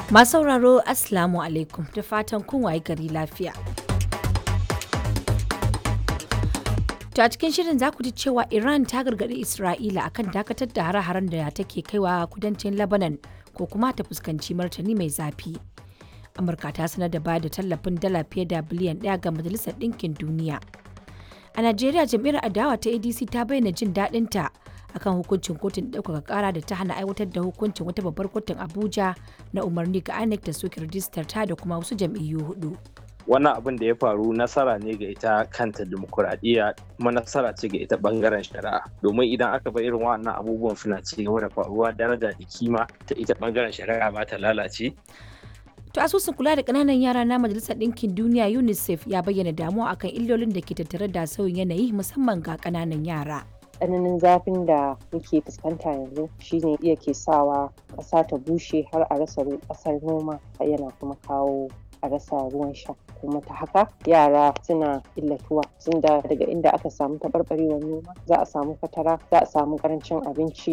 Masu sauraro Assalamu alaikum da fatan kun waye gari lafiya. To a cikin shirin za ku ji cewa Iran ta gargaɗi Isra'ila akan dakatar da hare-haren da take kaiwa kudancin Lebanon ko kuma ta fuskanci martani mai zafi. Amurka ta sanar da bayar da tallafin dala fiye da biliyan ɗaya ga Majalisar Ɗinkin Duniya. A Najeriya jam'iyyar adawa ta ADC ta bayyana jin daɗinta akan hukuncin kotun ɗaukaka ƙara da ta hana aiwatar da hukuncin wata babbar kotun Abuja na umarni ga INEC da soke rijistar ta da kuma wasu jam'iyyu hudu. wannan abin da ya faru nasara ne ga ita kanta dimokuraɗiyya kuma nasara ce ga ita bangaren shari'a domin idan aka bar irin wannan abubuwan suna ci gaba da faruwa daraja da kima ta ita bangaren shari'a ba ta lalace To asusun kula da ƙananan yara na Majalisar Ɗinkin Duniya UNICEF ya bayyana damuwa akan illolin da ke tattare da sauyin yanayi musamman ga ƙananan yara. tsananin zafin da muke fuskanta yanzu shine iya ke sawa ƙasa ta bushe har a rasa ƙasar noma yana kuma kawo a rasa ruwan sha kuma ta haka yara suna illatuwa sun da daga inda aka samu taɓarɓarewar noma za a samu fatara za a samu ƙarancin abinci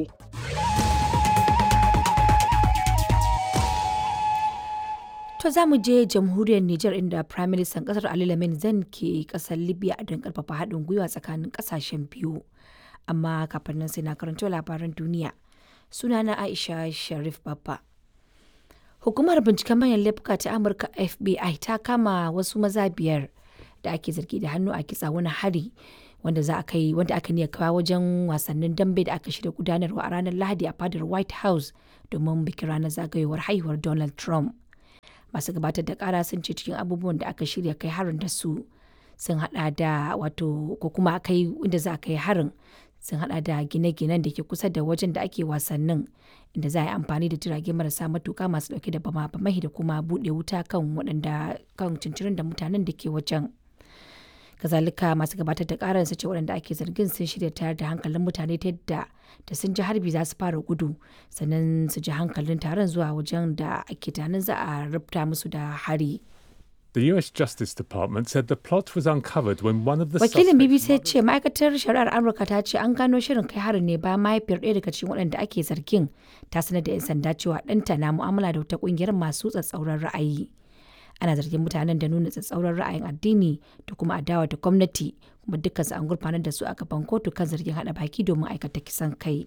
To za mu je jamhuriyar Nijar inda Prime Minister kasar Ali Lamin Zan ke kasar Libya don karfafa haɗin gwiwa tsakanin ƙasashen biyu. Amma kafin nan sai na karanto labaran duniya. Sunana Aisha Sharif Babba. Hukumar binciken manyan laifuka ta Amurka FBI ta kama wasu maza biyar da ake zargi da hannu a kitsa wani hari wanda za a kai wanda aka niya kawo wajen wasannin dambe da aka shirya gudanarwa a ranar Lahadi a fadar White House domin bikin ranar zagayowar haihuwar Donald Trump. Masu gabatar da kara sun ce cikin abubuwan da aka shirya kai harin da su sun hada da wato ko kuma kai inda za a kai harin sun hada da gine-ginen da ke kusa da wajen da ake wasannin inda za a yi amfani da jirage marasa matuka masu dauke da bama-bamai da kuma bude wuta kan waɗanda kan cincirin da mutanen da ke wajen kazalika masu gabatar da karar su ce waɗanda ake zargin sun shirya tayar da hankalin mutane ta yadda da sun ji harbi za su fara gudu sannan su ji hankalin taron zuwa wajen da ake tunanin za a rubuta musu da hari. The US Justice Department said the plot was uncovered when one of the Wakilin suspects- BBC ya ce ma'aikatar shari'ar Amurka ta ce an gano shirin kai harin ne bayan mahaifiyar ɗaya daga cikin waɗanda ake zargin ta sanar da 'yan sanda cewa ɗanta na mu'amala da wata ƙungiyar masu tsatsauran ra'ayi. Ana zargin mutanen da nuna tsatsauran ra'ayin addini da kuma adawa da gwamnati kuma dukkansu an gurfanar da su a gaban kotu kan zargin haɗa baki domin aikata kisan kai.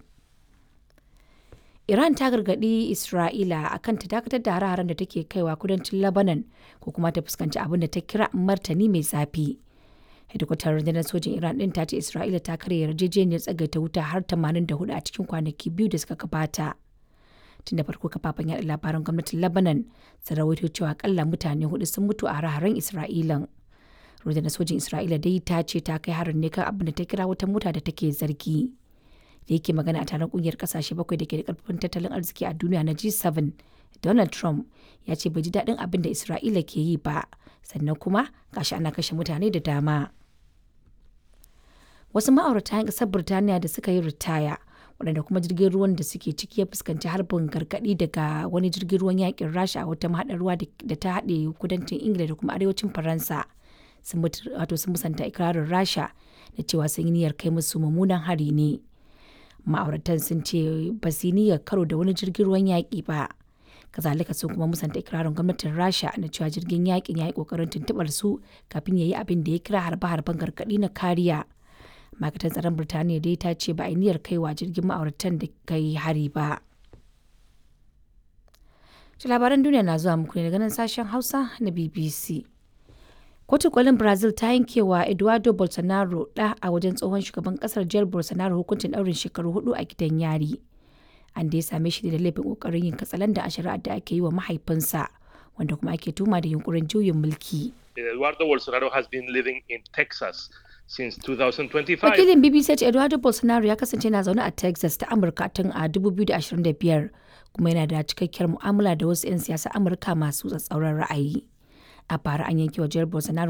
Iran ta gargaɗi Isra'ila akan ta dakatar da hare-haren da take kaiwa kudancin Lebanon ko kuma ta fuskanci abin da ta kira martani mai zafi. Hedikwatar rundunar sojin Iran ɗin ta ce Isra'ila ta karya yarjejeniyar tsagaita wuta har 84 a cikin kwanaki biyu da suka gabata. Tun da farko kafafen yaɗa labaran gwamnatin Lebanon sun rawaito cewa akalla mutane hudu sun mutu a hare-haren Isra'ilan. Rundunar sojin Isra'ila dai ta ce ta kai harin ne kan abin da ta kira wata mota da take zargi. da yake magana a taron kungiyar kasashe bakwai da ke da karfin tattalin arziki a duniya na G7, Donald Trump ya ce bai ji daɗin abin da Isra'ila ke yi ba, sannan kuma gashi ana kashe mutane da dama. Wasu ma'aurata 'yan ƙasar Birtaniya da suka yi ritaya, waɗanda kuma jirgin ruwan da suke ciki ya fuskanci harbin gargaɗi daga wani jirgin ruwan yakin Rasha a wata mahaɗar ruwa da ta haɗe kudancin Ingila da kuma arewacin Faransa. Sun wato sun musanta ikirarin Rasha da cewa sun yi niyyar kai musu mummunan hari ne. ma'auratan sun ce ba su niyyar karo da wani jirgin ruwan yaƙi ba kazalika sun kuma musanta ikirarin gwamnatin rasha na cewa jirgin yaƙin ya yi ƙoƙarin tuntuɓar su kafin ya yi abin da ya kira harbe-harben gargaɗi na kariya ma'aikatan tsaron birtaniya dai ta ce ba a niyyar kaiwa jirgin ma'auratan da kai hari ba labaran duniya na zuwa muku ne daga nan sashen hausa na bbc Kotun kolin Brazil ta yankewa Eduardo Bolsonaro ɗa a wajen tsohon shugaban kasar Jair Bolsonaro hukuncin ɗaurin shekaru hudu a gidan yari. An dai same shi da laifin ƙoƙarin yin katsalanda a shari'ar da ake yi wa mahaifinsa, wanda kuma ake tuma da yunkurin juyin mulki. Eduardo Bolsonaro has been living in Texas since 2025. Wakilin BBC ce Eduardo Bolsonaro ya kasance na zaune a Texas ta Amurka tun a 2025 kuma yana da cikakkiyar mu'amala da wasu 'yan siyasa Amurka masu tsatsauran ra'ayi. A bara an yanke wa Jair Bolsonaro